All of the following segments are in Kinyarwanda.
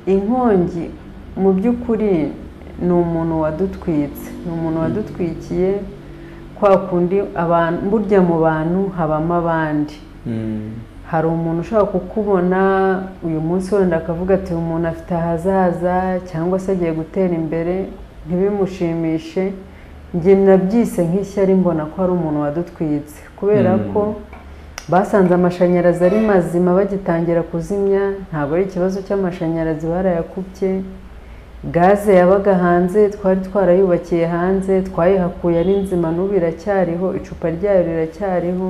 inkongi mu by'ukuri ni umuntu wadutwitse ni umuntu wadutwikiye kwa kundi abantu burya mu bantu habamo abandi hari umuntu ushobora kukubona uyu munsi wenda akavuga ati uyu muntu afite ahazaza cyangwa se agiye gutera imbere ntibimushimishe njye nabyise nk'ishyari mbona ko ari umuntu wadutwitse kubera ko basanze amashanyarazi ari mazima bagitangira kuzimya ntabwo ari ikibazo cy'amashanyarazi barayakubye gaze yabaga hanze twari twarayubakiye hanze twayihakuye ari nzima n'ubu iracyariho icupa ryayo riracyariho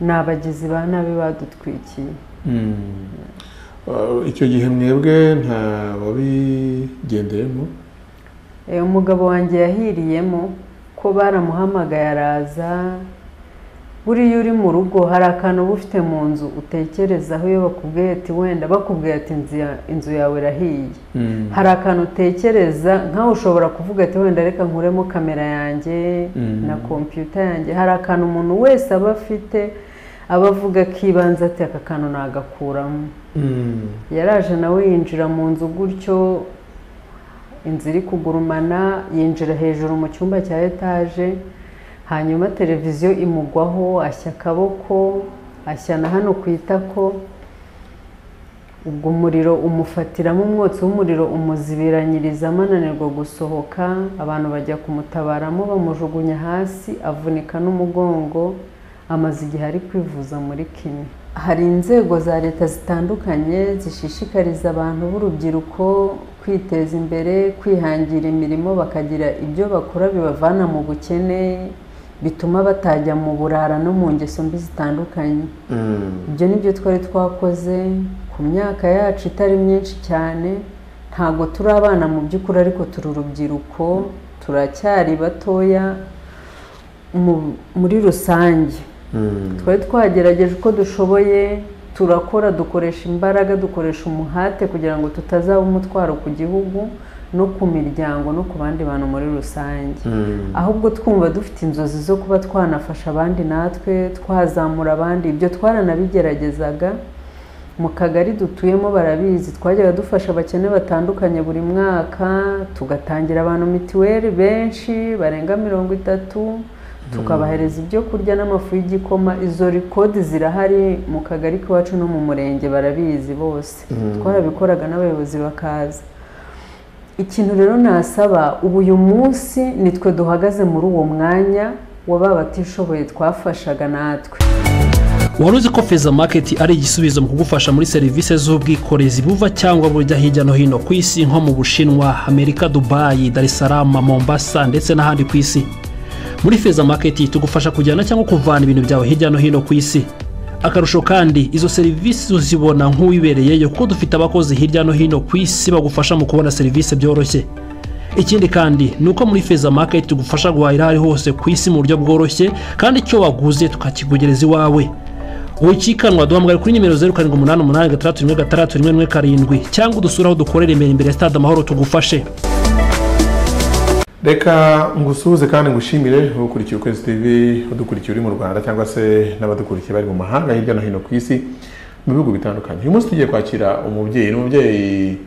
ni abagizi ba nabi badutwikiye icyo gihe mwebwe nta wabigendeyemo Eh, umugabo wanjye yahiriyemo ko baramuhamagaye araza buriya uri mu rugo hari akantu uba ufite mu nzu utekerezaho iyo bakubwiye ati wenda bakubwiye ati "Inzu ya- inzu yawe irahiye hari akantu utekereza nkawe ushobora kuvuga ati wenda reka nkuremo kamera yanjye Mm. na kompiyuta yanjye hari akantu umuntu wese aba afite aba avuga akibanza ati aka kantu nagakuramo Mm. yaraje nawe yinjira mu nzu gutyo inzu iri kugurumana yinjira hejuru mu cyumba cya etaje hanyuma televiziyo imugwaho ashya akaboko ashya na hano ku itako ubwo umuriro umufatiramo umwotsi w'umuriro umuzibiranyiriza amananirwa gusohoka abantu bajya kumutabaramo bamujugunya hasi avunika n'umugongo amaze igihe ari kwivuza muri kimwe hari inzego za leta zitandukanye zishishikariza abantu b'urubyiruko kwiteza imbere kwihangira imirimo bakagira ibyo bakora bibavana mu bukene bituma batajya mu burara no mu ngeso mbi zitandukanye Mm. ibyo ni byo twari twakoze ku myaka yacu itari myinshi cyane ntabwo turi abana mu by'ukuri ariko turi urubyiruko turacyari batoya mu- muri rusange Mm. twari twagerageje uko dushoboye turakora dukoresha imbaraga dukoresha umuhate kugira ngo tutazaba umutwaro ku gihugu no ku miryango no ku bandi bantu muri rusange Mm. ahubwo twumva dufite inzozi zo kuba twanafasha abandi natwe twazamura abandi ibyo twaranabigeragezaga mu kagari dutuyemo barabizi twajyaga dufasha abakene batandukanye buri mwaka tugatangira abantu mituweli benshi barenga mirongo itatu tukabahereza ibyo kurya n'amafu y'igikoma izo rikodi zirahari mu kagari k'iwacu no mu murenge barabizi bose Mm. twarabikoraga n'abayobozi bakaza ikintu rero nasaba ubu uyu munsi nitwe duhagaze muri uwo mwanya wa ba batishoboye twafashaga natwe wari uzi ko feza maketi ari igisubizo mu kugufasha muri serivisi z'ubwikorezi buva cyangwa bujya hirya no hino ku isi nko mu bushinwa amerika dubayi dar es salaam mombasa ndetse n'ahandi ku isi muri feza maketi tugufasha kujyana cyangwa kuvana ibintu byawe hirya no hino ku isi akarusho kandi izo serivisi uzibona nk'uwibereyeyo kuko dufite abakozi hirya no hino ku isi bagufasha mu kubona serivisi byoroshye ikindi kandi ni uko muri feza maketi tugufasha guhahira aho ari hose ku isi mu buryo bworoshye kandi icyo waguze tukakikugereza iwawe wikikanwa duhamagara kuri nimero zeru karindwi umunani umunani gatandatu rimwe gatandatu rimwe rimwe karindwi cyangwa udusure aho dukorera imbere imbere ya stade amahoro tugufashe reka ngusuhuze kandi ngushimire ukurikiye ukwezi tv udukurikiye uri mu rwanda cyangwa se n'abadukurikiye bari mu mahanga hirya no hino ku isi mu bihugu bitandukanye uyu munsi tugiye kwakira umubyeyi ni umubyeyi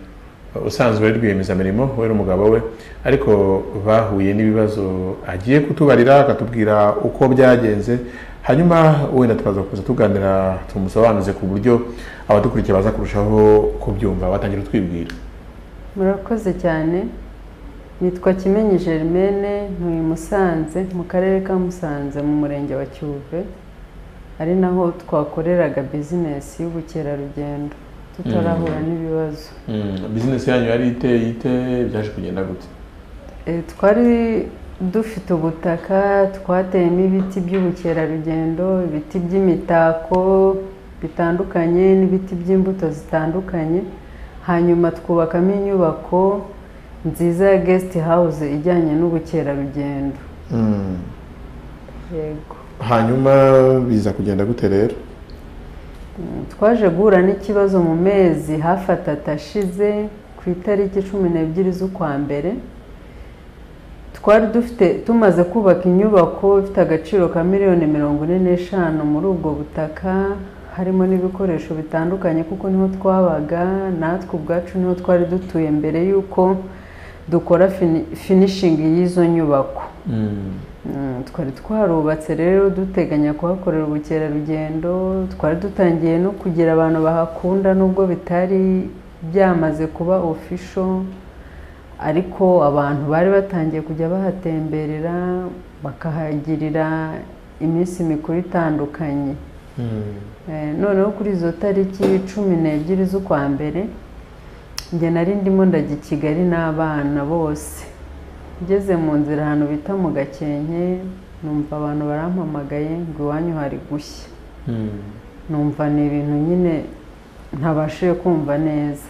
usanzwe ari rwiyemezamirimo we n'umugabo we ariko bahuye n'ibibazo agiye kutubarira akatubwira uko byagenze hanyuma wenda tukaza kuza tuganira tumusobanuze ku buryo abadukurikiye baza kurushaho kubyumva batangira twibwira murakoze cyane nitwa kimenyi germaine ntuye i musanze mu karere ka musanze mu murenge wa cyuve ari naho twakoreraga bizinesi y'ubukerarugendo tutarahura n'ibibazo bizinesi yanyu yari iteye ite byaje kugenda gute Eh, twari dufite ubutaka twateyemo ibiti by'ubukerarugendo ibiti by'imitako bitandukanye n'ibiti by'imbuto zitandukanye hanyuma twubakamo inyubako nziza ya guest house ijyanye n'ubukerarugendo yego hanyuma biza kugenda gute rero twaje guhura n'ikibazo mu mezi hafi atatu ashize ku itariki cumi n'ebyiri z'ukwa mbere twari dufite tumaze kubaka inyubako ifite agaciro ka miliyoni mirongo ine n'eshanu muri ubwo butaka harimo n'ibikoresho bitandukanye kuko niho twabaga natwe ubwacu niho twari dutuye mbere y'uko dukora finishingi y'izo nyubako twari twarubatse rero duteganya kuhakorera ubukerarugendo twari dutangiye no kugira abantu bahakunda nubwo bitari byamaze kuba ofisho ariko abantu bari batangiye kujya bahatemberera bakahagirira iminsi mikuru itandukanye noneho kuri izo tariki cumi n'ebyiri z'ukwa mbere njye nari ndimo ndajya i kigali n'abana bose ngeze mu nzira ahantu bita mu gakenke numva abantu barampamagaye ngo iwanyu hari gushya numva ni ibintu nyine ntabashije kumva neza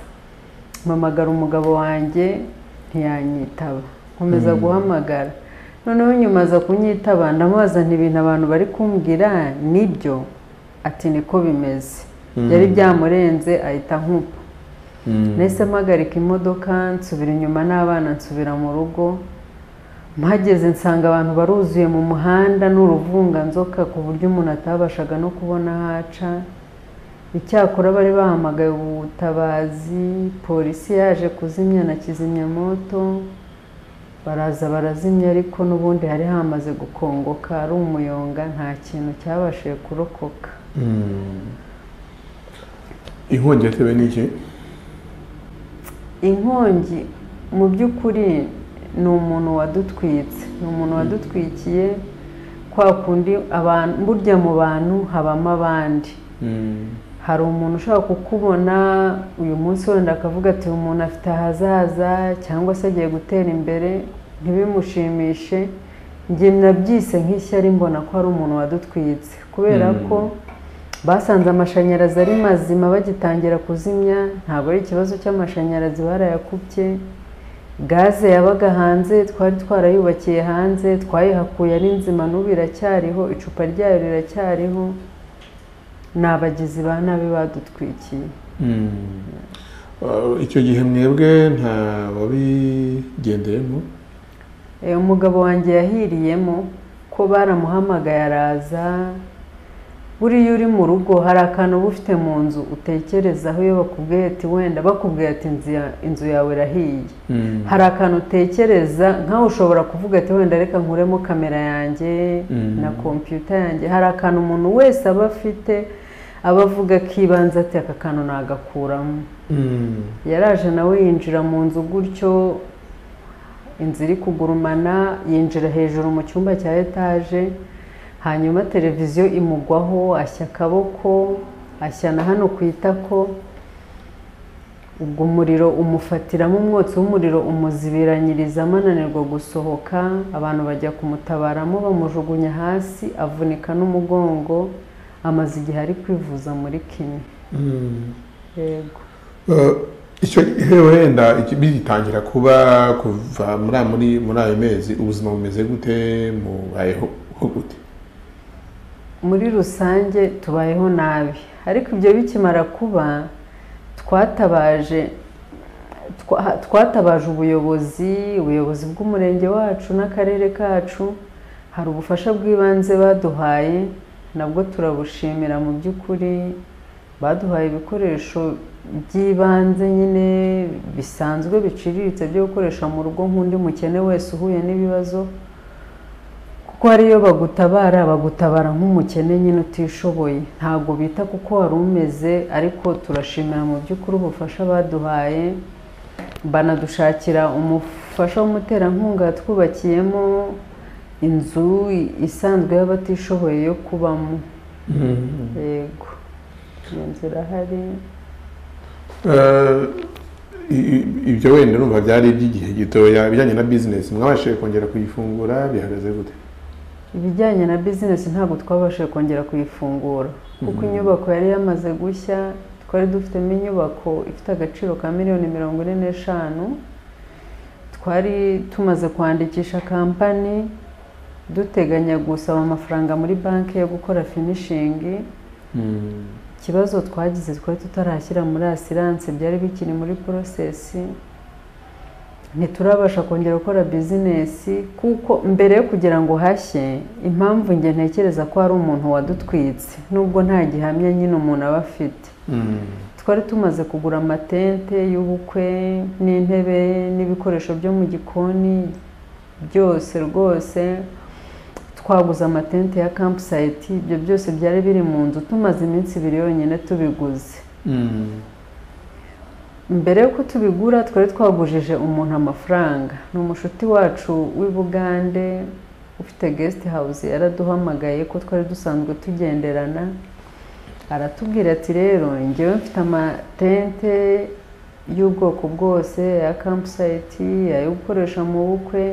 mpamagara umugabo wanjye ntiyanyitaba nkomeza guhamagara noneho nyuma aza kunyitaba ndamubaza ibintu abantu bari kumbwira nibyo ati niko bimeze yari byamurenze ahita nkupa nahise mpagarika imodoka nsubira inyuma n'abana nsubira mu rugo mpageze nsanga abantu baruzuye mu muhanda n'uruvunganzoka ku buryo umuntu atabashaga no kubona aho aca icyakora bari bahamagaye ubutabazi polisi yaje kuzimya na kizimyamoto baraza barazimya ariko n'ubundi hari hamaze gukongoka ari umuyonga nta kintu cyabashije kurokoka inkongi yatewe n'iki inkongi mu by'ukuri ni umuntu wadutwitse ni umuntu wadutwikiye kwa kundi burya mu bantu habamo abandi hari umuntu ushobora kukubona uyu munsi wenda akavuga ati uyu muntu afite ahazaza cyangwa se agiye gutera imbere ntibimushimishe njye nabyise nk'ishyari mbona ko hari umuntu wadutwitse kubera ko basanze amashanyarazi ari mazima bagitangira kuzimya ntabwo ari ikibazo cy'amashanyarazi barayakubye gaze yabaga hanze twari twarayubakiye hanze twayihakuye ari nzima n'ubu iracyariho icupa ryayo riracyariho ni abagizi ba nabi badutwikiye icyo gihe mwebwe nta wabigendeyemo umugabo wanjye yahiriyemo ko baramuhamagaye araza buriya uri mu rugo hari akantu uba ufite mu nzu utekerezaho iyo bakubwiye ati wenda bakubwiye ati inzu yawe irahiye hari akantu utekereza nkawe ushobora kuvuga ati wenda reka nkuremo kamera yanjye na kompiyuta yanjye hari akantu umuntu wese aba afite aba avuga akibanza ati aka kantu nagakuramo yaraje nawe yinjira mu nzu gutyo inzu iri kugurumana yinjira hejuru mu cyumba cya etaje hanyuma televiziyo imugwaho ashya akaboko ashya na hano ku itako ubwo umuriro umufatiramo umwotsi w'umuriro umuzibiranyiriza amananirwa gusohoka abantu bajya kumutabaramo bamujugunya hasi avunika n'umugongo amaze igihe ari kwivuza muri kimwe yego icyo gihe wenda bigitangira kuba kuva muri ayo mezi ubuzima bumeze gute mubayeho gute muri rusange tubayeho nabi ariko ibyo bikimara kuba twatabaje twatabaje ubuyobozi ubuyobozi bw'umurenge wacu n'akarere kacu hari ubufasha bw'ibanze baduhaye nabwo turabushimira mu by'ukuri baduhaye ibikoresho by'ibanze nyine bisanzwe biciriritse byo gukoresha mu rugo nk'undi mukene wese uhuye n'ibibazo kuko hariyo bagutabara bagutabara nk'umukene nyine utishoboye ntabwo bita kuko wari umeze ariko turashimira mu by'ukuri ubufasha baduhaye banadushakira umufasha w'umuterankunga twubakiyemo inzu isanzwe y'abatishoboye yo kubamo yego iyo nzu irahari ibyo wenda numva byari iby'igihe gitoya ibijyanye na bizinesi mwabashije kongera kuyifungura bihagaze gute ibijyanye na bizinesi ntabwo twabashije kongera kuyifungura kuko inyubako yari yamaze gushya twari dufitemo inyubako ifite agaciro ka miliyoni mirongo ine n'eshanu twari tumaze kwandikisha kampani duteganya gusaba amafaranga muri banki yo gukora finishingi ikibazo twagize twari tutarashyira muri asiranse byari bikiri muri porosesi ntiturabasha kongera gukora bizinesi kuko mbere yo kugira ngo hashye impamvu njye ntekereza ko hari umuntu wadutwitse nubwo nta gihamya nyine umuntu aba afite twari tumaze kugura amatente y'ubukwe n'intebe n'ibikoresho byo mu gikoni byose rwose twaguze amatente ya kampusayiti ibyo byose byari biri mu nzu tumaze iminsi ibiri yonyine tubiguze mbere y'uko tubigura twari twagujije umuntu amafaranga ni umushuti wacu w'i bugande ufite gesiti hawuzi yaraduhamagaye ko twari dusanzwe tugenderana aratubwira ati rero njyewe mfite amatente y'ubwoko bwose ya kampusayiti ayo gukoresha mu bukwe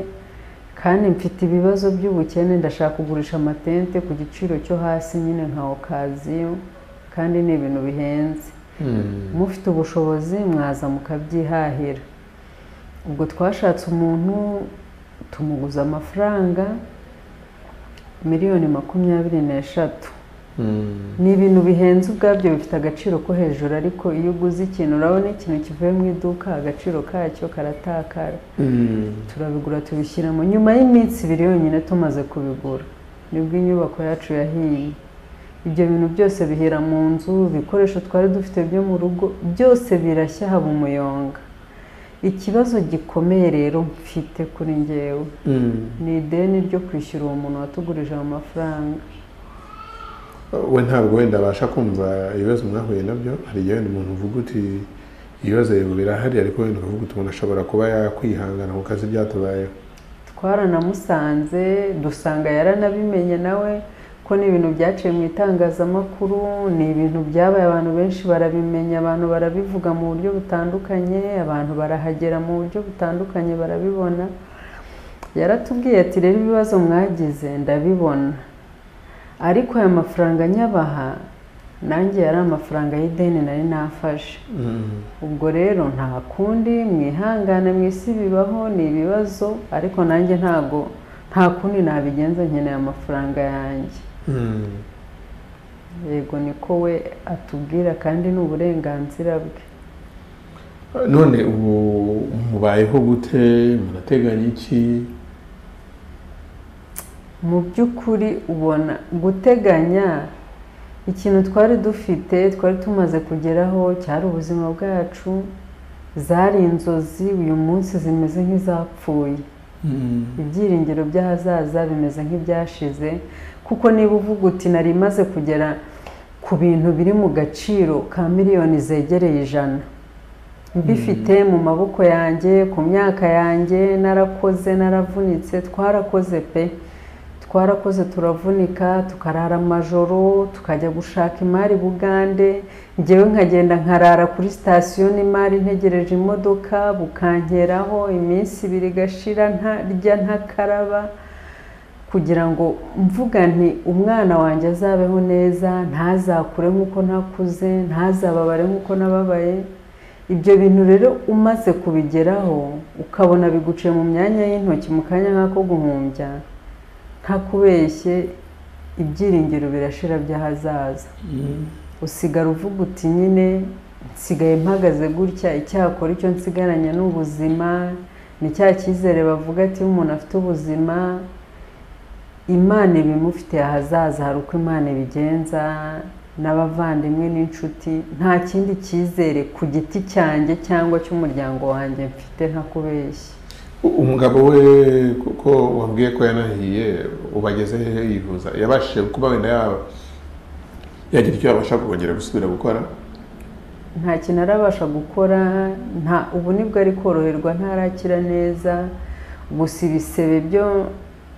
kandi mfite ibibazo by'ubukene ndashaka kugurisha amatente ku giciro cyo hasi nyine nka okaziyo kandi ni ibintu bihenze mufite ubushobozi mwaza mukabyihahira ubwo twashatse umuntu tumuguza amafaranga miliyoni makumyabiri n'eshatu ni ibintu bihenze ubwabyo bifite agaciro ko hejuru ariko iyo uguze ikintu urabona ikintu kivuye mu iduka agaciro kacyo karatakara turabigura tubishyiramo nyuma y'iminsi ibiri yonyine tumaze kubigura nibwo inyubako yacu yahiye ibyo bintu byose bihera mu nzu ibikoresho twari dufite byo mu rugo byose birashya haba umuyonga ikibazo gikomeye rero mfite kuri ngewe ni ideni ryo kwishyura uwo muntu watugurije ayo mafaranga we ntabwo wenda abasha kumva ibibazo mwahuye nabyo hari igihe wenda umuntu uvuga uti ibibazo yego birahari ariko wenda ukavuga uti umuntu ashobora kuba yakwihangana ku kazi byatubayeho twaranamusanze dusanga yaranabimenye nawe ko ni ibintu byaciye mu itangazamakuru ni ibintu byabaye abantu benshi barabimenya abantu barabivuga mu buryo butandukanye abantu barahagera mu buryo butandukanye barabibona yaratubwiye ati rero ibibazo mwagize ndabibona ariko aya mafaranga nyabaha nanjye yari amafaranga y'ideni nari nafashe ubwo rero nta kundi mwihangane mu isi bibaho ni ibibazo ariko nanjye ntabwo nta kundi nabigenza nkeneye amafaranga yanjye yego niko we atubwira kandi ni uburenganzira bwe none ubu mubayeho gute murateganya iki mu by'ukuri ubona guteganya ikintu twari dufite twari tumaze kugeraho cyari ubuzima bwacu zari inzozi uyu munsi zimeze nk'izapfuye ibyiringiro by'ahazaza bimeze nk'ibyashize kuko niba uvuga uti nari imaze kugera ku bintu biri mu gaciro ka miliyoni zegereye ijana mbifite mu maboko yanjye ku myaka yanjye narakoze naravunitse twarakoze pe twarakoze turavunika tukarara amajoro tukajya gushaka imari bugande ngewe nkagenda nkarara kuri sitasiyo n'imari ntegereje imodoka bukankeraho iminsi ibiri igashira ntarya ntakaraba kugira ngo mvuga nti umwana wanjye azabeho neza ntazakure nk'uko ntakuze ntazababare nk'uko nababaye ibyo bintu rero umaze kubigeraho ukabona biguciye mu myanya y'intoki mu kanya nk'ako guhumbya nta kubeshye ibyiringiro birashira by'ahazaza usigara uvuga uti nyine nsigaye mpagaze gutya icyakora icyo nsigaranye ni ubuzima ni cya cyizere bavuga ati umuntu afite ubuzima imana ibimufitiye ahazaza hari uko imana ibigenza n'abavandimwe n'inshuti nta kindi cyizere ku giti cyanjye cyangwa cy'umuryango wanjye mfite ntakubeshye umugabo we kuko wabwiye ko yanahiye ubageze hehe yivuza yabashije kuba wenda yaba yagira icyo yabasha kongera gusubira gukora nta kintu arabasha gukora nta ubu nibwo ari koroherwa ntarakira neza gusa ibisebe byo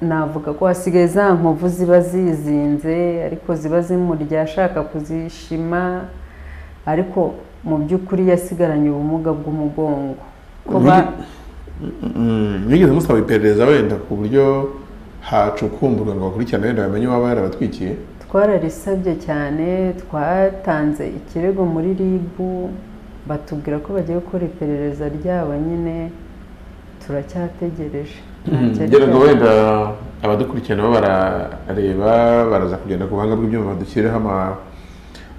navuga ko hasigaye za nkovu ziba zizinze ariko ziba zimurya ashaka kuzishima ariko mu by'ukuri yasigaranye ubumuga bw'umugongo kuba mwigeze musaba iperereza wenda ku buryo hacukumburwa ngo bakurikirane wenda bamenye uwaba yarabatwikiye twararisabye cyane twatanze ikirego muri ribu batubwira ko bagiye gukora iperereza ryabo nyine turacyategereje kugira ngo wenda abadukurikirana barareba baraza kugenda ku buhanga bw'ibyuma badushyiriraho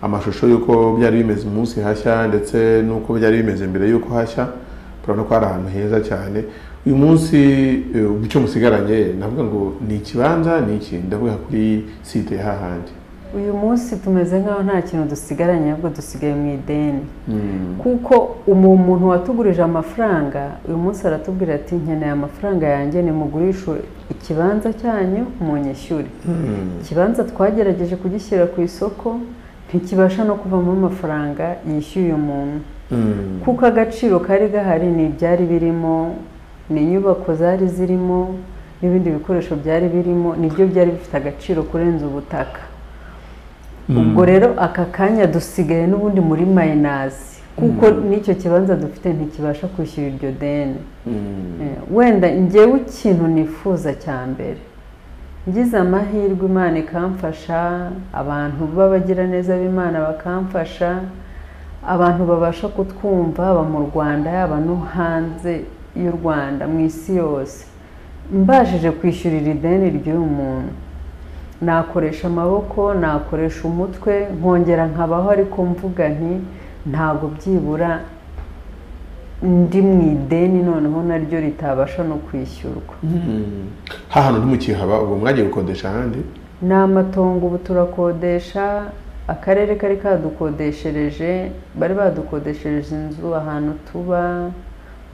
amashusho y'uko byari bimeze umunsi hashya ndetse n'uko byari bimeze mbere y'uko hashya turabona ko ari ahantu heza cyane uyu munsi icyo musigaranye navuga ngo ni ikibanza ni iki ndavuga kuri site hahandi uyu munsi tumeze nk'aho nta kintu dusigaranye ahubwo dusigaye mu ideni kuko umuntu watugurije amafaranga uyu munsi aratubwira ati nkeneye amafaranga yanjye nimugurishe ikibanza cyanyu munyishyure ikibanza twagerageje kugishyira ku isoko ntikibasha no kuvamo amafaranga yishyuye umuntu kuko agaciro kari gahari ni ibyari birimo ni inyubako zari zirimo n'ibindi bikoresho byari birimo nibyo byari bifite agaciro kurenza ubutaka ubwo rero aka kanya dusigaye n'ubundi muri mayinazi kuko n'icyo kibanza dufite ntikibasha kwishyura iryo deni wenda ngewe ikintu nifuza cya mbere ngize amahirwe imana ikamfasha abantu b'abagiraneza b'imana bakamfasha abantu babasha kutwumva haba mu rwanda yaba no hanze y'u rwanda mu isi yose mbashije kwishyurira ideni ry'uyu muntu nakoresha amaboko nakoresha umutwe nkongera nkabaho ariko mvuga nti ntabwo byibura ndi mu ideni noneho naryo ritabasha no kwishyurwa hantu ntimukihaba ubwo mwagiye gukodesha ahandi ni amatongo ubu turakodesha akarere kari kadukodeshereje bari badukodeshereje inzu ahantu tuba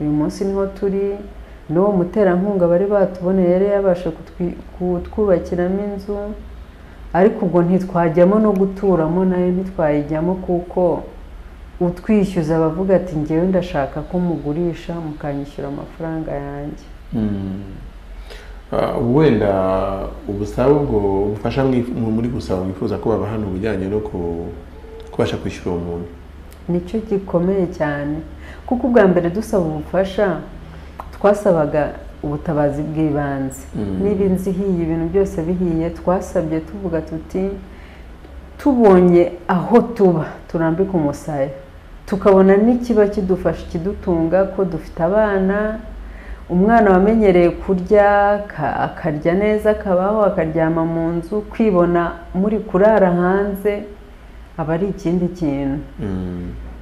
uyu munsi niho turi n'uwo muterankunga bari batuboneye yari yabasha kutwubakiramo inzu ariko ubwo ntitwajyamo no guturamo nayo ntitwayijyamo kuko utwishyuza abavuga ati ngewe ndashaka ko mugurisha mukanyishyura amafaranga yanjye wenda ubusabe ubwo bufasha muri gusaba mwifuza ko baba hano ubujyanye no kubasha kwishyura uwo muntu nicyo gikomeye cyane kuko ubwa mbere dusaba ubufasha twasabaga ubutabazi bw'ibanze niba inzu ihiye ibintu byose bihiye twasabye tuvuga tuti tubonye aho tuba turambika umusaya tukabona n'ikiba kidufasha kidutunga ko dufite abana umwana wamenyereye kurya akarya neza akabaho akaryama mu nzu kwibona muri kurara hanze aba ari ikindi kintu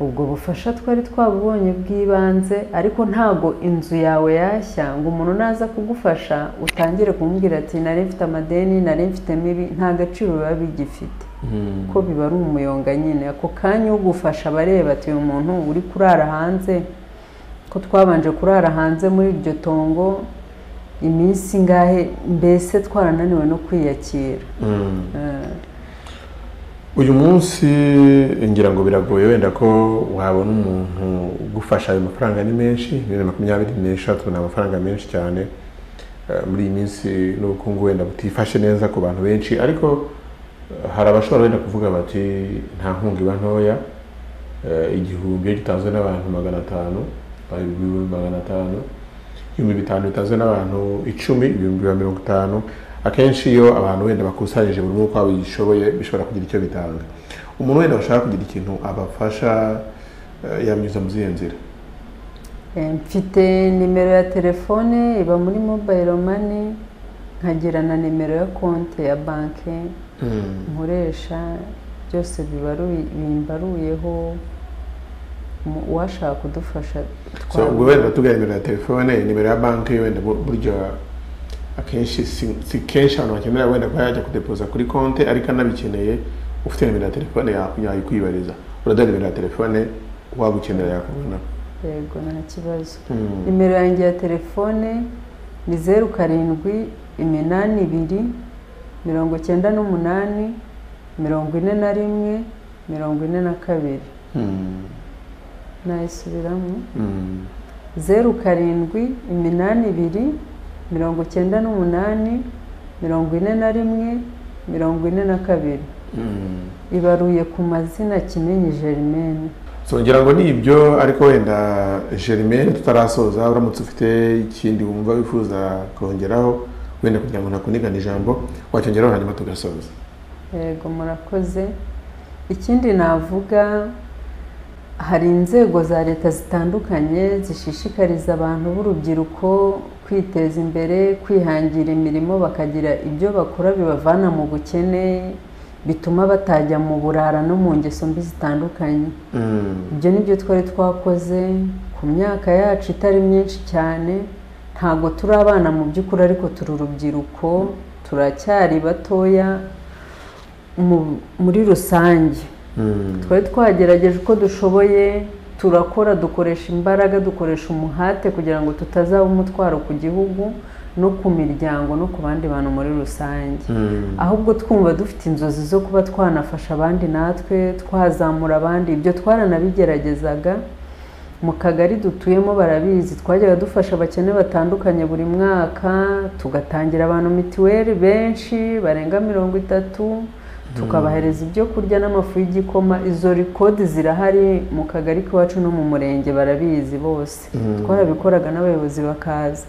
ubwo bufasha twari twabubonye bw'ibanze ariko ntabwo inzu yawe yashya ngo umuntu naza kugufasha utangire kumubwira ati nari mfite amadeni nari mfite mibi nta gaciro biba bigifite ko biba ari umuyonga nyine ako kanya ugufasha aba areba ati uyu muntu uri kurara hanze ko twabanje kurara hanze muri iryo tongo iminsi ingahe mbese twarananiwe no kwiyakira uyu munsi ngira ngo biragoye wenda ko wabona umuntu ugufasha ayo mafaranga ni menshi miliyoni makumyabiri n'eshatu ni amafaranga menshi cyane muri iyi minsi n'ubukungu wenda butifashe neza ku bantu benshi ariko hari abashobora wenda kuvuga bati nta nkunga iba ntoya igihumbi iyo gitanzwe n'abantu magana atanu ibihumbi magana atanu ibihumbi bitanu bitanzwe n'abantu icumi ibihumbi mirongo itanu akenshi iyo abantu wenda bakusanyije buri umwe uko bishoboye bishobora kugira icyo bitanga umuntu wenda bashaka kugira ikintu abafasha yanyuza mu zihe nzira mfite nimero ya telefone iba muri mobayiro mani nkagira na nimero ya konti ya banki nkoresha byose bimbaruyeho uwashaka kudufasha ubwo wenda tugaye nimero ya telefone nimero ya banki wenda burya akenshi si kenshi abantu bakenera wenda kuba yajya kudepoza kuri konti ariko anabikeneye ufite nimero ya telefone yayikwibariza uraduha nimero ya telefone waba ukenera yakubona yego nta kibazo nimero yanjye ya telefone ni zeru karindwi iminani ibiri mirongo icyenda n'umunani mirongo ine na rimwe mirongo ine na kabiri nayisubiramo zeru karindwi iminani ibiri mirongo icyenda n'umunani mirongo ine na rimwe mirongo ine na kabiri ibaruye ku mazina kimenyi jerimene ngira ngo ni ibyo ariko wenda jerimene tutarasoza uramutse ufite ikindi wumva wifuza kongeraho wenda kugira ngo nakunigane ijambo wacyongeraho hanyuma tugasoza yego murakoze ikindi navuga hari inzego za leta zitandukanye zishishikariza abantu b'urubyiruko kwiteza imbere kwihangira imirimo bakagira ibyo bakora bibavana mu bukene bituma batajya mu burara no mu ngeso mbi zitandukanye ibyo ni byo twari twakoze ku myaka yacu itari myinshi cyane ntabwo turi abana mu by'ukuri ariko turi urubyiruko turacyari batoya mu- muri rusange twari twagerageje uko dushoboye turakora dukoresha imbaraga dukoresha umuhate kugira ngo tutazaba umutwaro ku gihugu no ku miryango no ku bandi bantu muri rusange ahubwo twumva dufite inzozi zo kuba twanafasha abandi natwe twazamura abandi ibyo twaranabigeragezaga mu kagari dutuyemo barabizi twajyaga dufasha abakene batandukanye buri mwaka tugatangira abantu mituweli benshi barenga mirongo itatu tukabahereza ibyo kurya n'amafu y'igikoma izo rikodi zirahari mu kagari k'iwacu no mu murenge barabizi bose twarabikoraga n'abayobozi bakaza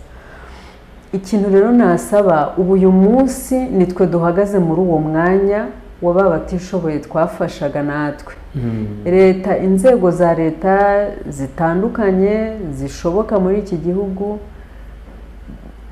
ikintu rero nasaba ubu uyu munsi nitwe duhagaze muri uwo mwanya wa ba batishoboye twafashaga natwe leta inzego za leta zitandukanye zishoboka muri iki gihugu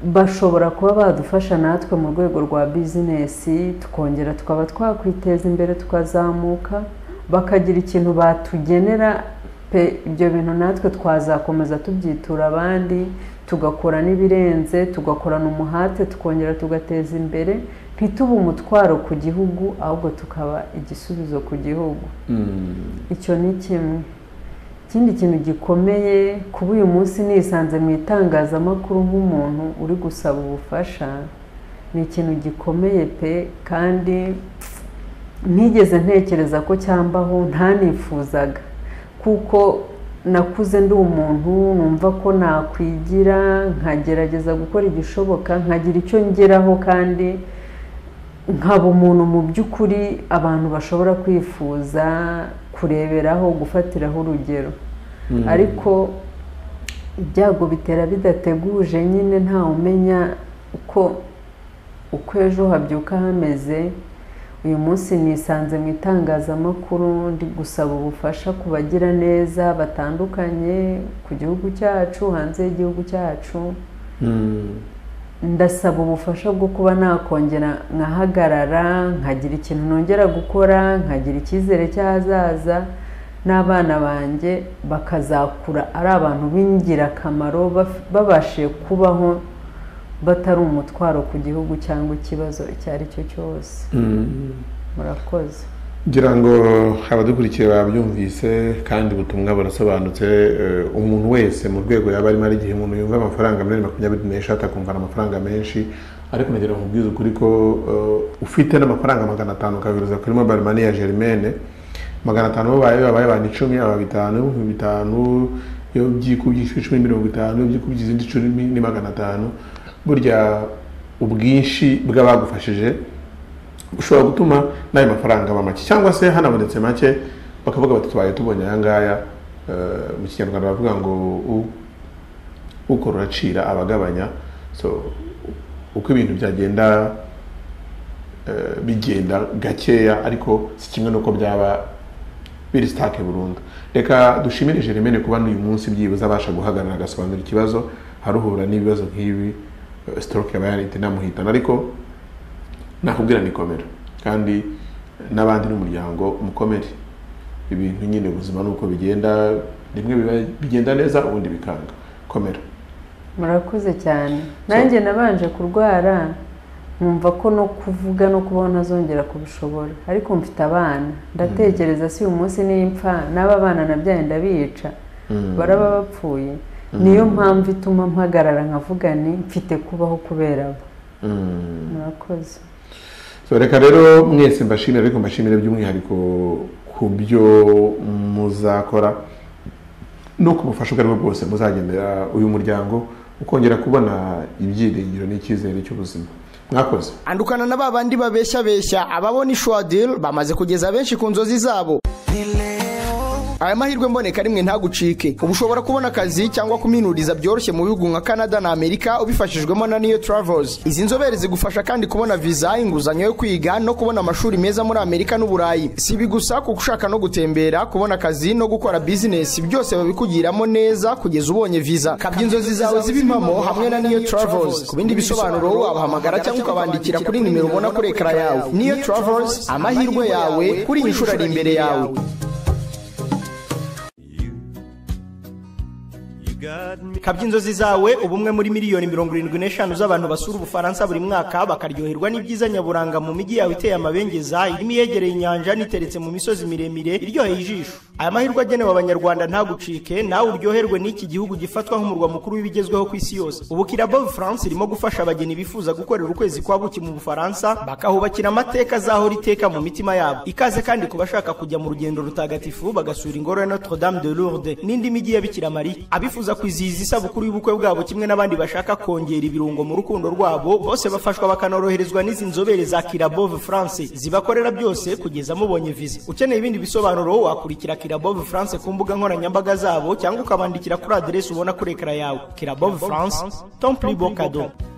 bashobora kuba badufasha natwe mu rwego rwa bizinesi tukongera tukaba twakwiteza imbere tukazamuka bakagira ikintu batugenera pe ibyo bintu natwe twazakomeza tubyitura abandi tugakora n'ibirenze tugakorana umuhate tukongera tugateza imbere ntitube umutwaro ku gihugu ahubwo tukaba igisubizo ku gihugu icyo ni kimwe ikindi kintu gikomeye kuba uyu munsi nisanze mu itangazamakuru nk'umuntu uri gusaba ubufasha ni ikintu gikomeye pe kandi ntigeze ntekereza ko cyambaho ntanifuzaga kuko nakuze ndi umuntu numva ko nakwigira nkagerageza gukora igishoboka nkagira icyo ngeraho kandi nkaba umuntu mu by'ukuri abantu bashobora kwifuza kureberaho gufatiraho urugero ariko ibyago bitera bidateguje nyine ntawe umenya uko uko ejo habyuka hameze uyu munsi nisanze mu itangazamakuru ndi gusaba ubufasha ku bagira neza batandukanye ku gihugu cyacu hanze y'igihugu cyacu ndasaba ubufasha bwo kuba nakongera nkahagarara nkagira ikintu nongera gukora nkagira icyizere cy'ahazaza n'abana banjye bakazakura ari abantu b'ingirakamaro baf- babashije kubaho batari umutwaro ku gihugu cyangwa ikibazo icyo ari cyo cyose murakoze ngira ngo abadukurikiye babyumvise kandi ubutumwa burasobanutse eh, umuntu wese mu rwego yaba arimo ari igihe umuntu yumva amafaranga miliyoni makumyabiri n'eshatu akumva ni amafaranga menshi ariko nagira ngo mubwize ukuri ko eh, ufite n'amafaranga magana atanu ukabiruza kuri mobile money ya germaine magana atanu babaye babaye abantu icumi aba bitanu ibihumbi bitanu iyo byikubye icumi mirongo itanu iyo byikubye izindi icumi ni magana atanu burya ubwinshi bw'abagufashije ushobora gutuma n'ayo mafaranga aba make cyangwa se hanabonetse make bakavuga bati tubaye tubonye aya ngaya Eh, mu kinyarwanda bavuga ngo u- ukora uracira abagabanya so uko ibintu byagenda eh, bigenda gakeya ariko si kimwe n'uko byaba biri sitake burundu reka dushimire jeremene kuba n'uyu munsi byibuze abasha guhagarara agasobanura ikibazo haruhura n'ibibazo nk'ibi eh, stroke yaba yarahita inamuhitana ariko nakubwira ni komera kandi n'abandi n'umuryango mukomere ibintu nyine ubuzima ni uko bigenda rimwe biba- bigenda neza ubundi bikanga komera murakoze cyane nanjye nabanje kurwara nkumva ko no kuvuga no kubaho nazongera kubishobora ariko mfite abana ndatekereza si uyu munsi n'impfa n'aba bana nabyaye ndabica baraba bapfuye niyo mpamvu ituma mpagarara nkavuga ni mfite kubaho kubera abo murakoze So, reka rero mwese mbashimire ariko mbashimire by'umwihariko ku byo muzakora no ku bufasha ubwo ari bwo bwose muzagenera uyu muryango ukongera kubona ibyiringiro n'icyizere cy'ubuzima mwakoze andukana na ba bandi babeshyabeshya ababona ishwadil bamaze kugeza benshi ku nzozi zabo aya mahirwe mboneka rimwe ntagucike ubu ushobora kubona akazi cyangwa kuminuriza byoroshye mu bihugu nka canada na amerika ubifashijwemo na niyo travels izi nzobere zigufasha kandi kubona viza inguzanyo yo kwiga no kubona amashuri meza muri amerika n'uburayi si ibi gusa kuko ushaka no gutembera kubona akazi no gukora bizinesi byose babikugiramo neza kugeza ubonye viza kabya inzozi zawe ziba impamo hamwe na niyo travels ku bindi bisobanuro wabahamagara cyangwa ukabandikira kuri nimero ubona kuri ekara yawe niyo travels amahirwe yawe kuri iyi nshuro ari imbere yawe kabya inzozi zawe ubu umwe muri miliyoni mirongo irindwi n'eshanu z'abantu basura ubufaransa buri mwaka bakaryoherwa n'ibyiza nyaburanga mu mijyi yawe iteye amabengeza irimo iyegereye inyanja n'iteretse mu misozi miremire iryoheye ijisho aya mahirwe agenewe abanyarwanda ntagucike nawe uryoherwe n'iki gihugu gifatwa nk'umurwa mukuru w'ibigezweho ku isi yose ubu kirabo france irimo gufasha abageni bifuza gukorera ukwezi kwa buki mu bufaransa bakahubakira amateka azahora iteka mu mitima yabo ikaze kandi ku bashaka kujya mu rugendo rutagatifu bagasura ingoro ya notre dame de lourdes n'indi mijyi ya bikira mariya abifuza kwizihiza isabukuru y'ubukwe bwabo kimwe n'abandi bashaka kongera ibirungo mu rukundo rwabo bose bafashwa bakanoroherezwa n'izi nzobere za kirabove france zibakorera byose kugeza mubonye viza ukeneye ibindi bisobanuro wakurikira kirabove france ku mbuga nkoranyambaga zabo cyangwa ukabandikira kuri aderesi ubona kuri ekara yawe kirabove france tomplibo kado